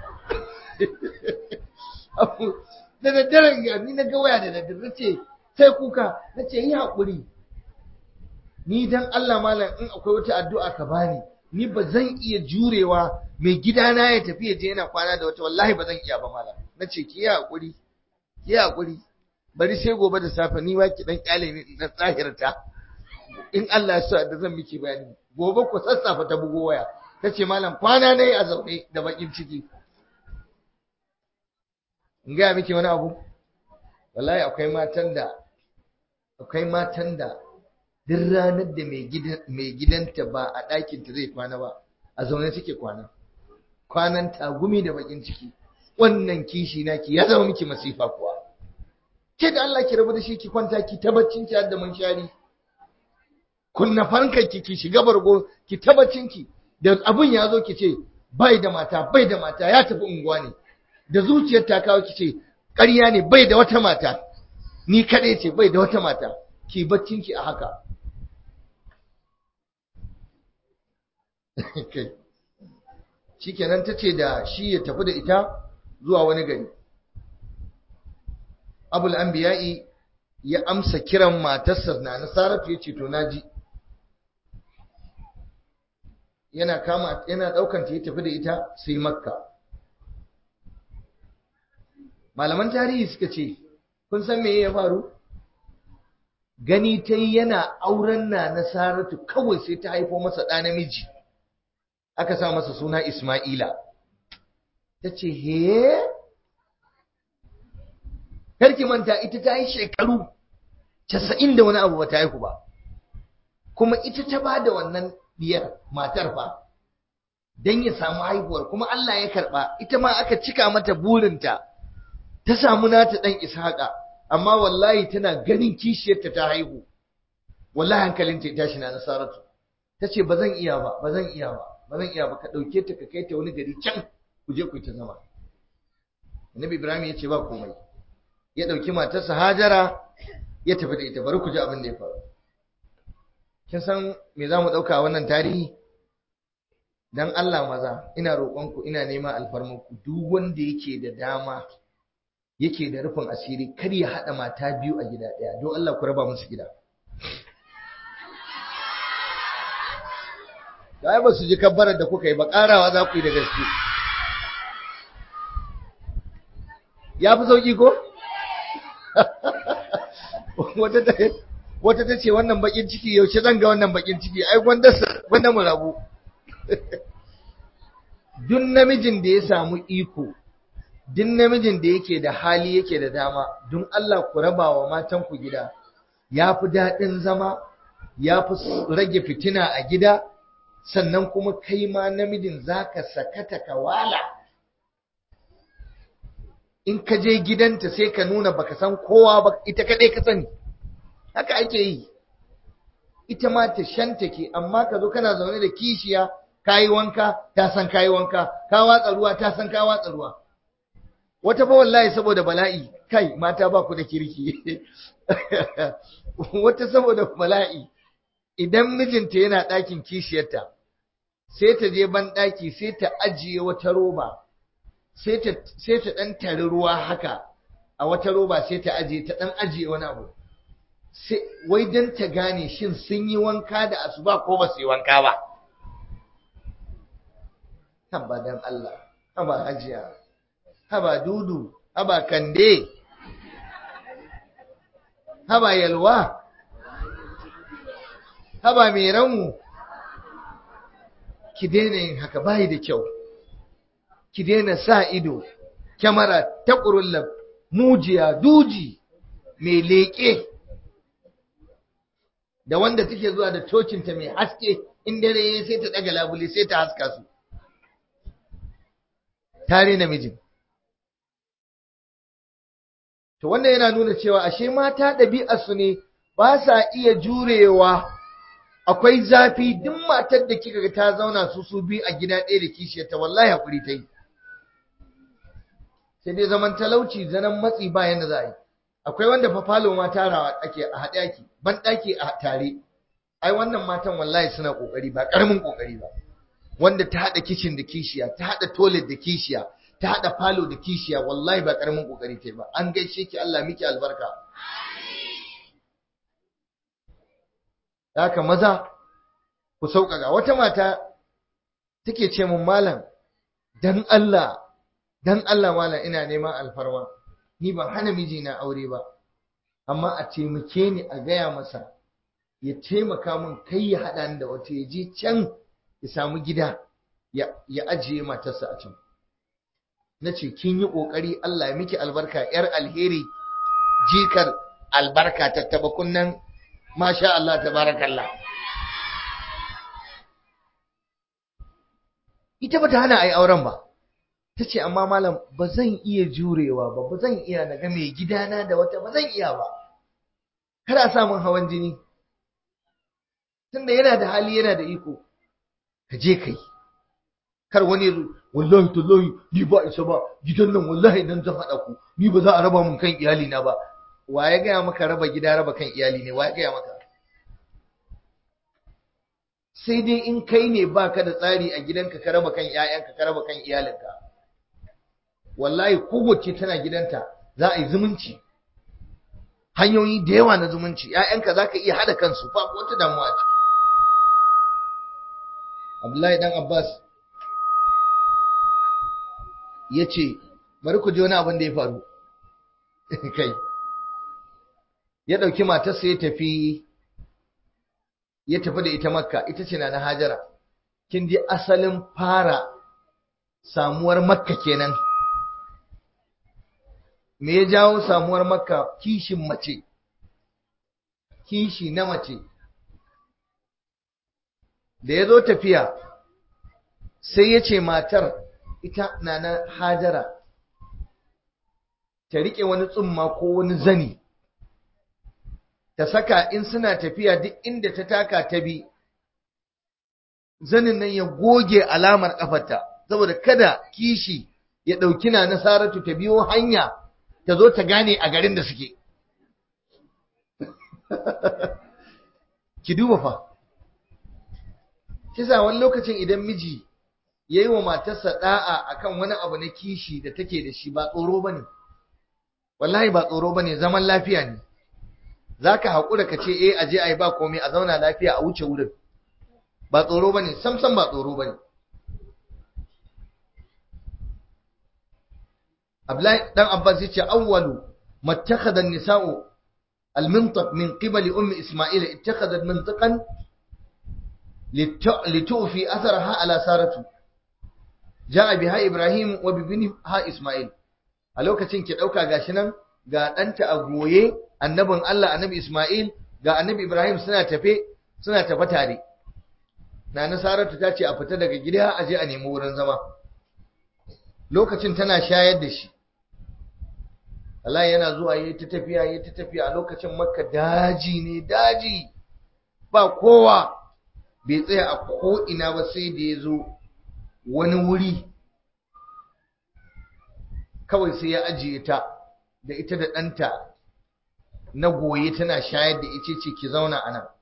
da daddaren ga ni na ga waya da daddare na ce sai kuka na ce yi haƙuri ni dan Allah malam in akwai wata addu'a ka bani ni ba zan iya jurewa mai gidana ya tafi ya je yana kwana da wata wallahi ba zan iya ba malam na ce ki yi haƙuri ki yi haƙuri bari sai gobe da safe ni ma ki dan kyale ni na tsahirta in Allah ya sa da zan miki bayani gobe ku sassafa ta bugo waya ta ce malam kwana ne a zaune da bakin ciki in gaya miki wani abu wallahi akwai matan da akwai matan da duk ranar da mai gidanta ba a ɗakinta zai kwana ba a zaune take kwana kwanan tagumi da bakin ciki wannan kishi naki ya zama miki masifa kuwa ke da Allah ki rabu da shi ki kwanta ki tabbacin ki har da munshari kunna fankar ki ki shiga bargo ki tabbacin ki da abun ya zo ki ce bai da mata bai da mata ya tafi unguwa ne da zuciyar ta kawo ki ce ƙarya ne bai da wata mata ni kaɗai ce bai da wata mata ki baccin ki a haka shikenan ta ce da shi ya tafi da ita zuwa wani gari abul anbiya'i ya amsa kiran matarsa na nasaratu ya ce to naji yana kama yana daukan ta ya tafi da ita sai makka malaman tarihi suka ce kun san me ya faru gani ta yana auren na nasaratu kawai sai ta haifo masa ɗa namiji aka sa masa suna isma'ila ta ce he karki manta ita ta yi shekaru casa'in da wani abu ba ta haihu ba kuma ita ta ba da wannan diyar matar fa don ya samu haihuwar kuma Allah ya karɓa ita ma aka cika mata burinta ta samu nata ɗan ishaƙa amma wallahi tana ganin kishiyarta ta haihu wallahi hankalinta ya tashi na nasaratu ta ce ba zan iya ba ba zan iya ba ba zan iya ba ka ɗauke ta ka kai ta wani gari can ku je ku ta zama annabi ibrahim ya ce ba komai ya ɗauki matarsa hajara ya tafi da ita bari ku ji abin da ya faru kin san me za mu ɗauka wannan tarihi dan Allah maza ina roƙonku ina neman alfarmanku duk wanda yake da dama yake da rufin asiri kar ya haɗa mata biyu a gida ɗaya don Allah ku raba musu gida da ba su ji kabbarar da kuka yi ba ƙarawa za ku yi da gaske ya fi sauƙi ko? wata ta ce wannan bakin ciki yaushe zan ga wannan bakin ciki ai gwanda mu rabu duk namijin da ya samu iko duk namijin da yake da hali yake da dama don Allah ku raba wa matan ku gida ya fi daɗin zama ya fi rage fitina a gida sannan kuma kai ma namijin zaka sakata ka wala in ka je gidanta sai ka nuna baka san kowa ba ita kaɗai ka sani haka ake yi ita ma ta shantake amma ka zo kana zaune da kishiya kayi wanka ta san kayi wanka ka watsa ruwa ta san ka watsa ruwa wata fa wallahi saboda bala'i kai mata ba ku da kirki wata saboda bala'i idan mijinta yana ɗakin kishiyarta sai ta je ban ɗaki sai ta ajiye wata roba sai ta ɗan tari ruwa haka a wata roba sai ta ajiye ta ɗan ajiye wani abu wai don ta gane shin sun yi wanka da asuba ko ba su yi wanka ba tabbadan Allah haba hajiya haba dudu haba kande haba yalwa haba mai ranmu ki daina yin haka bayi da kyau ki daina sa ido kyamara ta ƙurulla mujiya duji mai leƙe da wanda take zuwa da tocinta mai haske in dare yayi sai ta daga labule sai ta haska su tare namijin to wannan yana nuna cewa ashe mata ɗabi'arsu ne ba sa iya jurewa akwai zafi duk matar da kika ga ta zauna su su bi a gida ɗaya da kishiyar ta wallahi hakuri ta yi sai dai zaman talauci zanen matsi ba yanda za a yi akwai wanda fa falo ma tarawa ake a haɗe ake ban ɗaki a tare ai wannan matan wallahi suna ƙoƙari ba ƙaramin ƙoƙari ba wanda ta haɗa kicin da kishiya ta haɗa toilet da kishiya ta haɗa falo da kishiya wallahi ba ƙaramin ƙoƙari ta yi ba an gaishe ki Allah miki albarka haka maza ku sauƙaƙa wata mata take ce mun malam dan Allah dan Allah malam ina neman alfarma ni ban hana mijina aure ba amma a taimake ni a gaya masa ya taimaka min kai ya haɗa ni da wata ya je can ya samu gida ya ajiye matarsa a can na ce kin yi ƙoƙari Allah ya miki albarka ‘yar alheri jikar albarka tattaba kunnen masha Allah tabarakallah ita ba ta hana a yi auren ba ta ce amma malam ba zan iya jurewa ba ba zan iya na ga mai gidana da wata ba zan iya ba kada a samun hawan jini tunda yana da hali yana da iko ka je kai kar wani wallahi tallahi ni ba isa ba gidan nan wallahi idan zan haɗa ku ni ba za a raba mun kan iyali na ba wa ya gaya maka raba gida raba kan iyali ne wa ya gaya maka sai dai in kai ne baka da tsari a gidanka ka raba kan 'ya'yanka ka raba kan iyalinka wallahi kowace tana gidanta za a yi zumunci hanyoyi da yawa na zumunci ‘ya'yanka za ka iya haɗa kansu ba wata damuwa ciki abdullahi dan abbas ya ce bari ku ji wani abin da ya faru kai ya ɗauki matarsa ya tafi ya tafi da ita makka ita ce na na hajara kin ji asalin fara samuwar makka kenan me ya jawo samuwar makka kishin mace kishi na mace da ya zo tafiya sai ya ce matar ita na na hajara ta riƙe wani tsumma ko wani zani ta saka in suna tafiya duk inda ta taka ta bi zanin nan ya goge alamar ƙafarta saboda kada kishi ya ɗauki na nasaratu ta biyo hanya ta zo ta gane a garin da suke ki duba fa kisa wani lokacin idan miji ya yi wa matarsa ɗa'a akan wani abu na kishi da take da shi ba tsoro ba ne wallahi ba tsoro ba ne zaman lafiya ne za ka haƙura ka ce eh aje a yi ba komai a zauna lafiya a wuce wurin ba tsoro ba ne samsam ba tsoro ba ne Abdullahi dan Abbas yace awwalu mattakhadha an-nisa'u al-mintaq min qibali ummi Isma'il ittakhadhat mintaqan litufi atharaha ala saratu ja'a biha Ibrahim wa bibniha Isma'il a lokacin ki dauka gashi nan ga danta a goye annabin Allah annabi Isma'il ga annabi Ibrahim suna tafe suna tafe tare Nana Saratu ta ce a fita daga gida a je a nemi wurin zama lokacin tana shayar da shi Allah yana zuwa yayi ta tafiya yayi ta tafiya a lokacin Makka daji ne daji ba kowa bai tsaya a ko ina ba sai da ya zo wani wuri kawai sai ya ajiye ta da ita da ɗanta na goye tana shayar da ita ce ki zauna a nan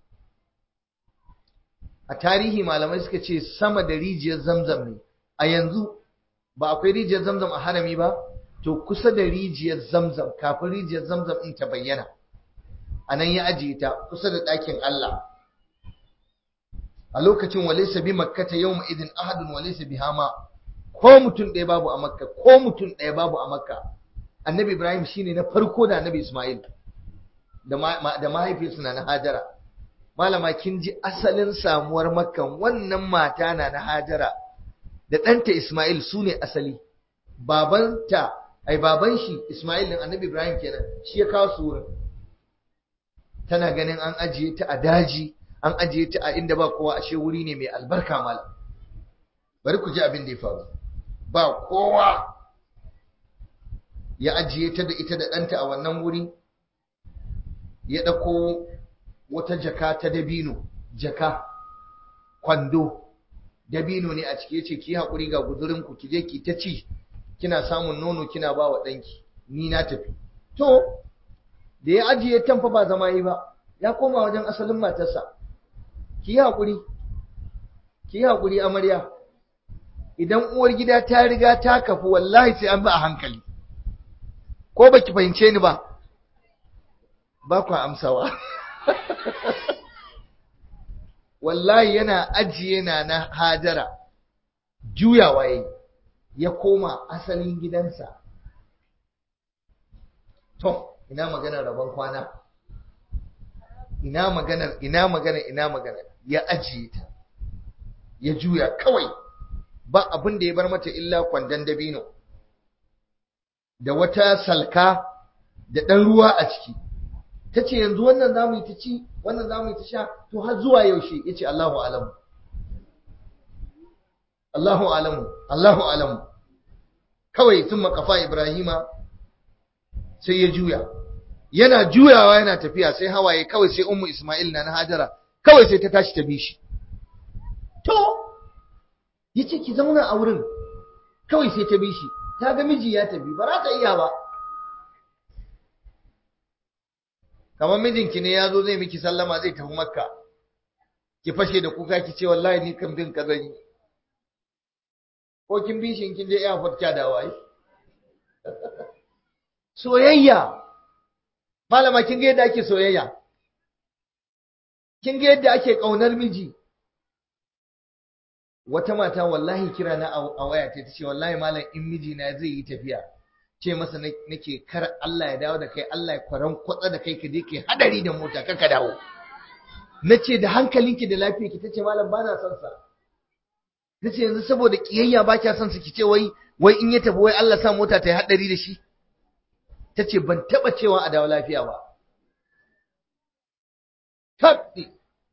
a tarihi malamai suka ce sama da rijiyar zamzam ne a yanzu ba akwai rijiyar zamzam a harami ba to kusa da rijiyar zamzam kafin rijiyar zamzam in ta bayyana a nan ya ajiye ta kusa da ɗakin Allah a lokacin walaysa bi makkata yawma idin ahadun walaysa bi hama ko mutum ɗaya babu a makka ko mutum ɗaya babu a makka annabi ibrahim shine na farko da annabi ismail da mahaifiyarsa na na hajara malama kin ji asalin samuwar makkan wannan mata na na hajara da ɗanta ismail su ne asali babanta ai baban shi ismail din annabi ibrahim kenan shi ya kawo su wurin tana ganin an ajiye ta a daji an ajiye ta a inda ba kowa ashe wuri ne mai albarka malam bari ku ji abin da ya faru ba kowa ya ajiye ta da ita da ɗanta a wannan wuri ya ɗauko wata jaka ta dabino jaka kwando dabino ne a ciki yace ki haƙuri ga gudurinku ki je ki ta ci kina samun nono kina ba wa ɗanki ni na tafi to da ya ajiye tamfa ba zama yi ba ya koma wajen asalin matarsa ki yi haƙuri ki yi haƙuri amarya idan uwar gida ta riga ta kafu wallahi sai an bi a hankali ko baki fahimce ni ba ba ku amsawa wallahi yana ajiye na na hajara juyawa yayi ya koma asalin gidansa to ina maganar rabon kwana ina maganar ina maganar ina maganar ya ajiye ta ya juya kawai ba abin da ya bar mata illa kwandon dabino da wata salka da ɗan ruwa a ciki ta ce yanzu wannan za mu yi ta ci wannan za mu yi ta sha to har zuwa yaushe ya ce Allahu alamu Allahu alamu Allahu alamu kawai sun makafa Ibrahima sai ya juya yana juyawa yana tafiya sai hawaye kawai sai ummu Ismail na na Hajara kawai sai ta tashi ta bi shi to yace ki zauna a wurin kawai sai ta bi shi ta ga miji ya tafi ba za ta iya ba kamar mijinki ne ya zo zai miki sallama zai tafi makka ki fashe da kuka ki ce wallahi ni kan bin ka zan yi ko kin bi shi kin je airport kya da wai soyayya malama kin ga yadda ake soyayya kin ga yadda ake kaunar miji wata mata wallahi kira na a waya ta ce wallahi malam in miji na zai yi tafiya ce masa nake kar Allah ya dawo da kai Allah ya kwaran kwatsa da kai ka je kai hadari da mota ka ka dawo nace da hankalinki da lafiyarki tace malam bana son sa nace yanzu saboda kiyayya ba kya son su ki ce wai wai in ya tafi wai Allah sa mota ta yi hadari da shi tace ban taba cewa a dawo lafiya ba tabbi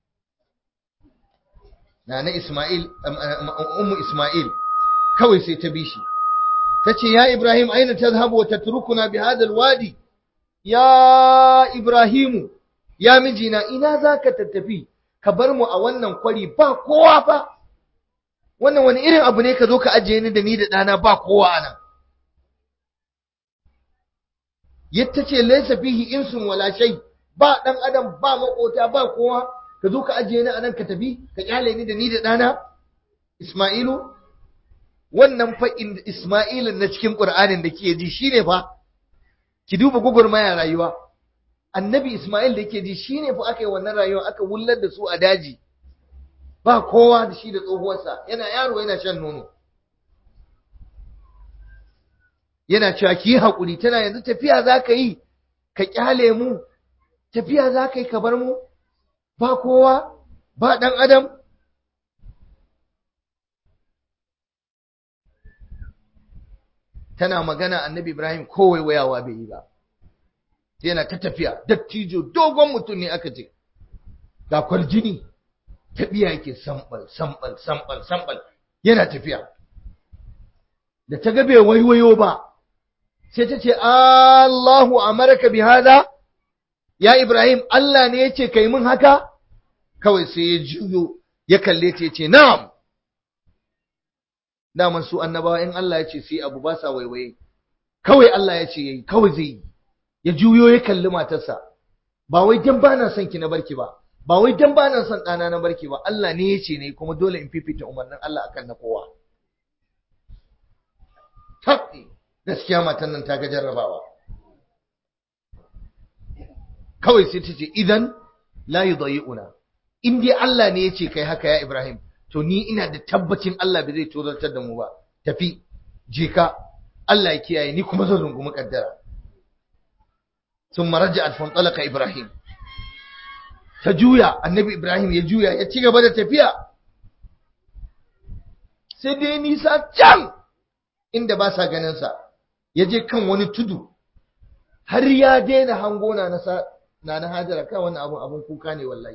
Nana Ismail ummu Ismail kawai sai ta bi shi tace ya Ibrahim aina tadhhabu wa tatrukuna bi hadha alwadi ya Ibrahimu ya mijina ina zaka tattafi ka bar mu a wannan kwari ba kowa fa wannan wani irin abu ne ka zo ka ajiye ni da ni da dana ba kowa anan yatta ce laysa fihi insun wala shay ba dan adam ba makota ba kowa ka zo ka ajiye ni anan ka tafi ka kyale ni da ni da dana Isma'ilu wannan fa Isma'ilin na cikin Qur'anin da kike ji shine fa ki duba gugurmaya rayuwa annabi Isma'il da yake ji shine fa aka yi wannan rayuwa aka wullar da su a daji ba kowa da shi da tsohuwarsa yana yaro yana shan nono yana cewa ki haƙuri tana yanzu tafiya za ka yi ka kyale mu tafiya za ka yi ka bar mu ba kowa ba ɗan adam tana magana annabi Ibrahim kowai wayawa bai yi ba yana ta tafiya dattijo dogon mutum ne aka ce ga kwarjini tafiya yake sambal sambal sambal sambal yana tafiya da ta ga bai waiwayo ba sai ta ce Allahu amaraka bi hada ya Ibrahim Allah ne yace kai mun haka kawai sai ya juyo ya kalle ta yace na'am daman su annabawa in Allah ya ce sai abu ba sa waiwaye kawai Allah ya ce yayi kawai zai yi ya juyo ya kalli matarsa ba wai dan bana son ki na barki ba ba wai dan bana son ɗana na barki ba Allah ne ya ce ne kuma dole in fifita umarnin Allah akan na kowa tabbi gaskiya matan nan ta ga jarrabawa kawai sai ta ce idan la yudayi'una in dai Allah ne ya ce kai haka ya Ibrahim to ni ina da tabbacin Allah bai zai tozartar da mu ba tafi je ka Allah ya kiyaye ni kuma zan rungumi kaddara ثم رجعت فانطلق Ibrahim. ta juya annabi Ibrahim ya juya ya ci gaba da tafiya sai dai nisa can inda ba sa ganinsa ya je kan wani tudu har ya daina hango na na na hajara kan wani abun abun kuka ne wallahi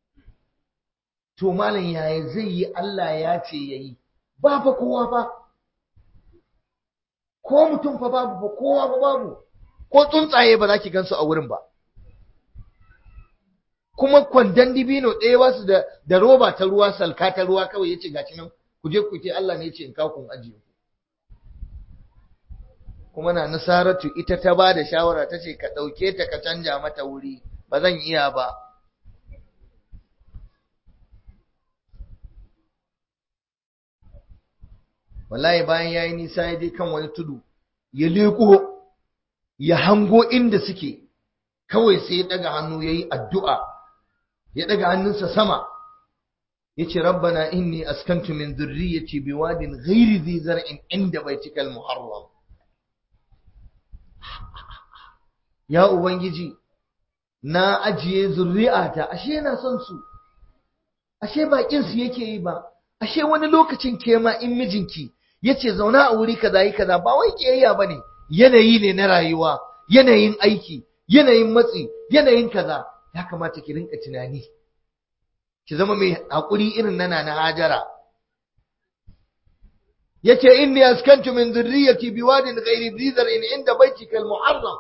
to malam yaya zai yi Allah ya ce yayi ba fa kowa fa ko mutum fa babu fa kowa fa babu ko tsuntsaye ba za ki gansu a wurin ba kuma kwandon dibino ɗaya ba su da, da roba ta ruwa salka ta ruwa kawai ya ce gaci nan ku je ku ce Allah ne ya ce in kawo kun ajiye kuma na nasaratu ita ta ba da shawara ta ce ka ɗauke ta ka canja mata wuri ba zan iya ba wallahi bayan ya yi nisa ya je kan wani tudu ya leƙo ya hango inda suke kawai sai ya ɗaga hannu ya yi addu'a ya ɗaga hannunsa sama ya ce rabbana inni askantu min zurriyyati biwadin ghairi zai zar'in inda baitikal muharram ya ubangiji na ajiye zurri'ata ashe yana son su ashe bakin su yake yi ba ashe wani lokacin ke ma in mijinki yace zauna a wuri kaza yi kaza ba wai kiyayya bane yanayi ne na rayuwa yanayin aiki yanayin matsi yanayin kaza ya kamata ki rinka tunani ki zama mai hakuri irin nana na hajara yace inni askantu min dhurriyyati biwadin ghairi dhi zar'in inda baitika al-muharram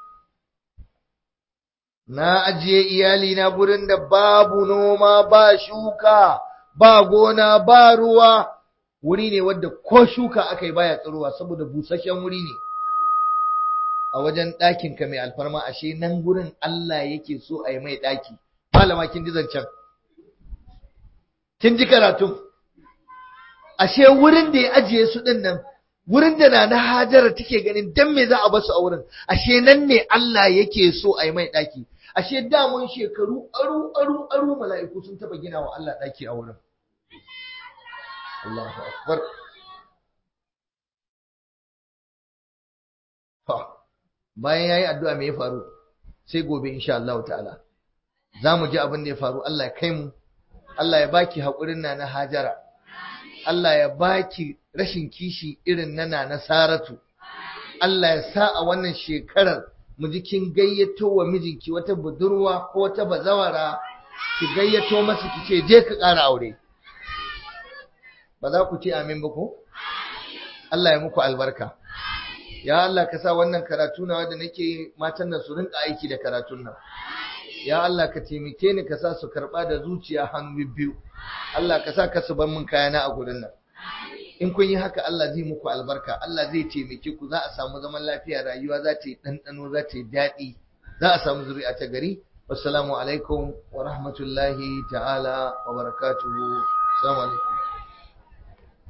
na ajiye iyali na gurin da babu noma ba shuka ba gona ba ruwa wuri ne wadda ko shuka aka yi baya tsirowa saboda busasshen wuri ne a wajen ɗakin ka mai alfarma ashe nan gurin Allah yake so a yi mai ɗaki malama kin ji zancen kin ji karatun ashe wurin da ya ajiye su ɗin nan wurin da na na hajara take ganin dan me za a basu a wurin ashe nan ne Allah yake so a yi mai ɗaki ashe damun shekaru aru aru aru mala'iku sun taba gina wa Allah ɗaki a wurin Allahu akbar bayan yayi addu'a me ya faru sai gobe insha Allah ta'ala zamu ji abin da ya faru Allah ya kai mu Allah ya baki hakurin na na Hajara Allah ya baki rashin kishi irin na na Saratu Allah ya sa a wannan shekarar mu ji kin gayyato wa mijinki wata budurwa ko wata bazawara ki gayyato masa ki ce je ka ƙara aure ba za ku ce amin ba ko Allah ya muku albarka ya Allah ka sa wannan karatu na wanda nake matan nan su rinka aiki da karatun nan ya Allah ka taimake ni ka sa su karba da zuciya hannu biyu Allah ka sa ka su bar min kayana a gurin nan in kun yi haka Allah zai muku albarka Allah zai taimake ku za a samu zaman lafiya rayuwa za ta yi ɗanɗano za ta yi daɗi za a samu zuri'a ta gari wassalamu alaikum wa rahmatullahi ta'ala wa barakatuhu assalamu alaikum